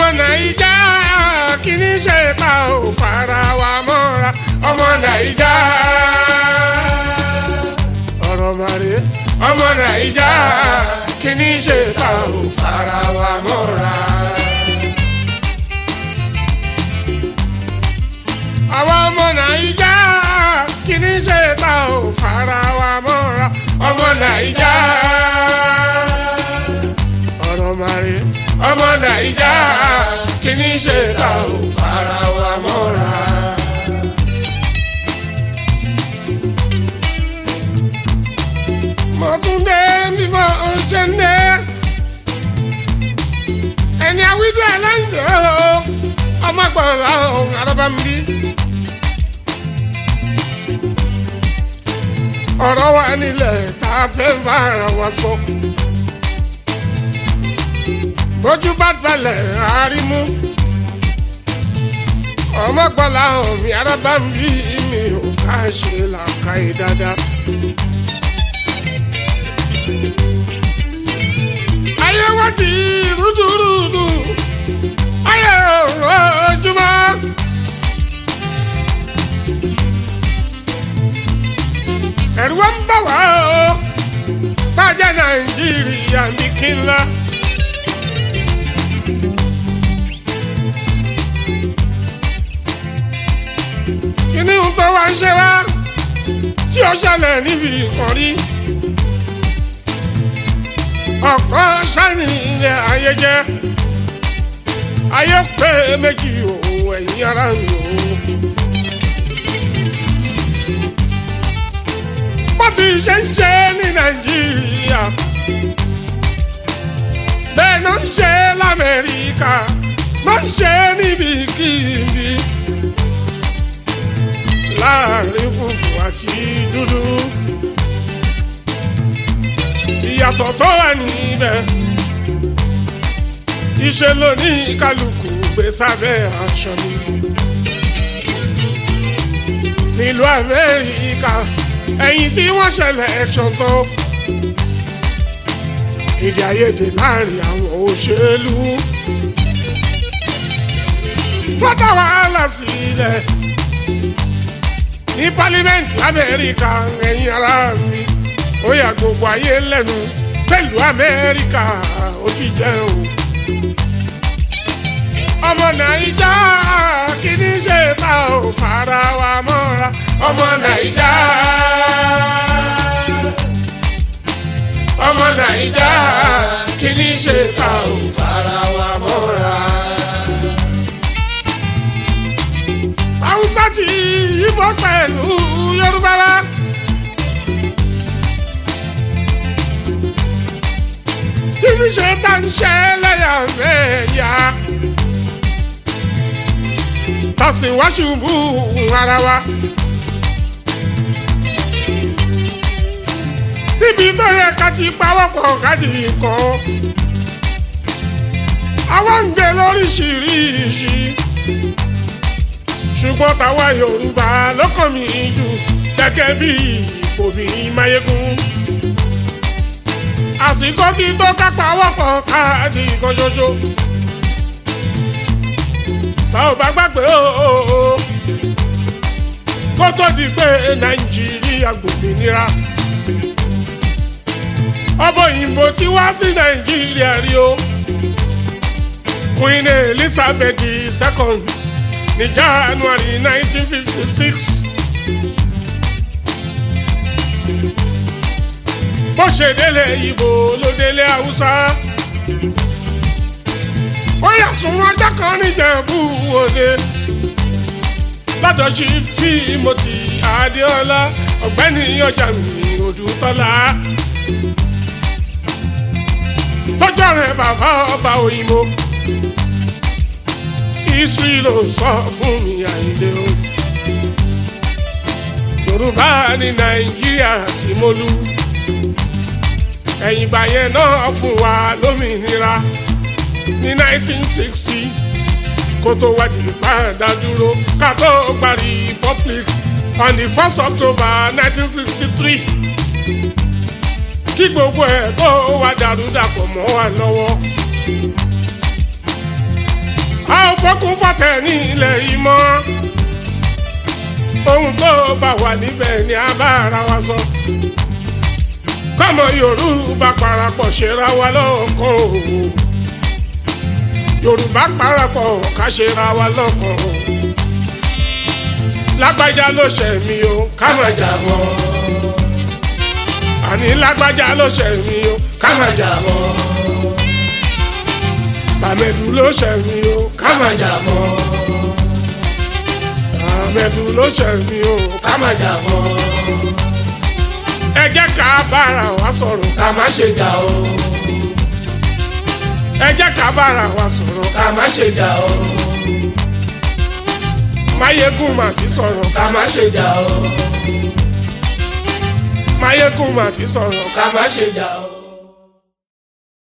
nàìjà kìíní ṣe ta ò fara wa mọ́ra ọmọ nàìjà ọ̀rọ̀ màrí ọmọ nàìjà kìíní ṣe ta ò fara wa mọ́ra. àwọn ọmọ nàìjà kìíní ṣe ta ò fara wa mọ́ra ọmọ nàìjà ọ̀rọ̀ màrí ọmọ nàìjà kìíní ṣe ta ò fara wa mọ́ra. mọ̀túndé mímọ́ ọ̀ṣẹ́ndé ẹni àwídí aláǹdẹ̀ o ọmọ gbọ́dọ̀ ọ̀hún arábàmbí. ọ̀rọ̀ wa nílẹ̀ tá a fẹ́ bá ara wa sọ. bójú bá balẹ̀ àárímú ọmọ gbọ́dọ̀ ọ̀hún mi arábàmbí mi ò ká ṣe làákàyè dáadáa. ayé wá di rúdurùdu ayé ojúmọ́. ẹ̀rù wa ń bà wá o bàjẹ́ nàìjíríà ní kí n lọ. kíní ń tó wá ń ṣe wá tí ó ṣẹlẹ̀ níbi ìkànnì ọkọ sani ilé ayé jẹ ayé pé méjì o ẹ̀yin ara mi o. bó ti ṣe ń ṣe ní nàìjíríà bẹ́ẹ̀ náà ń ṣe lamẹ́ríkà máa ń ṣe níbikíbi láàrin funfun àti dúdú ìyàtọ̀ tó wà níbẹ̀. Iṣẹ́ ló ní kálukú gbé sábẹ́ aṣọ mi. Nílùú Amẹ́ríkà, ẹ̀yìn tí wọ́n ṣẹlẹ̀ ẹ̀ṣọ̀n tó. Èdè àìyedè láàrin àwọn òṣèlú. Wọ́n dá wàhálà sílẹ̀. Ní pálímẹ́ǹtì Amẹ́ríkà, ẹ̀yin ará mi ó yà gbogbo ayé lẹ́nu pẹ̀lú amẹ́ríkà ó ti jẹ́ o. ọmọ nàìjà kí ni ṣe ta ò fara wa mọ́ra ọmọ nàìjà. ọmọ nàìjà kí ni ṣe ta ò fara wa mọ́ra. haúsá ti yíbọn pẹ̀lú yorùbá wa. kíni ṣe tá ń ṣe lẹ́yàmẹ̀yà. tàṣì wá ṣubú ara wa. níbi tó yẹ ká ti pawọ́pọ̀ káàdì kan. àwa ń gbé lóríṣiríṣi. ṣùgbọ́n táwa Yorùbá lọ́kàn mi jù gẹ́gẹ́ bí obìnrin máyégún àsìkò tí tó kápá wọ́pọ̀ káàdì kan ṣoṣo. tá ò bá gbàgbé o kó tó di pé nàìjíríà gbòmìnira. ọbọ̀ òyìnbó ti wá sí nàìjíríà rí o. Queen Elizabeth II ní January nineteen fifty six. bó ṣe délé ibo ló délé haúsá. ó yà sùn ọjọ́ kan níjẹ̀bú òde. lọ́dọ̀ chief Timothy Adéọlá ọ̀gbẹ́ni ọjà mi Odùtọ́lá. tọ́jọ́ rẹ̀ bàbá ọba òyìnbó. history ló sọ fún mi àyíndé o. Yorùbá ní Nàìjíríà tí mo lù ẹ̀yìn ìgbà yẹn náà fún wa lómìnira ní 1960 kó tó wá di padà dúró ká tó gba republic on the 1st October 1963 kí gbogbo ẹ̀ tó wá dàrú dàpọ̀ mọ́ wa lọ́wọ́ fọkún fọtẹ ní ilẹ̀ yìí mọ́ ohun tó bá wà níbẹ̀ ni a bá ara wa sọ kọ́mọ yorùbá parapọ̀ ṣera wa lọ́kàn o yorùbá parapọ̀ ká ṣera wa lọ́kàn o lágbájá ló ṣẹ̀ mí o ká má jà mọ́ àní lágbájá ló ṣẹ̀ mí o ká má jà mọ́ tàmẹ̀dù ló ṣẹ̀ mí o ká má jà mọ́ tàmẹ̀dù ló ṣẹ̀ mí o ká má jà mọ́ ẹ jẹ́ ká bára wa sọ̀rọ̀ ká má ṣe jà o ẹ jẹ́ ká bára wa sọ̀rọ̀ ká má ṣe jà o máyégún mà ti sọ̀rọ̀ ká má ṣe jà o máyégún mà ti sọ̀rọ̀ ká má ṣe jà o.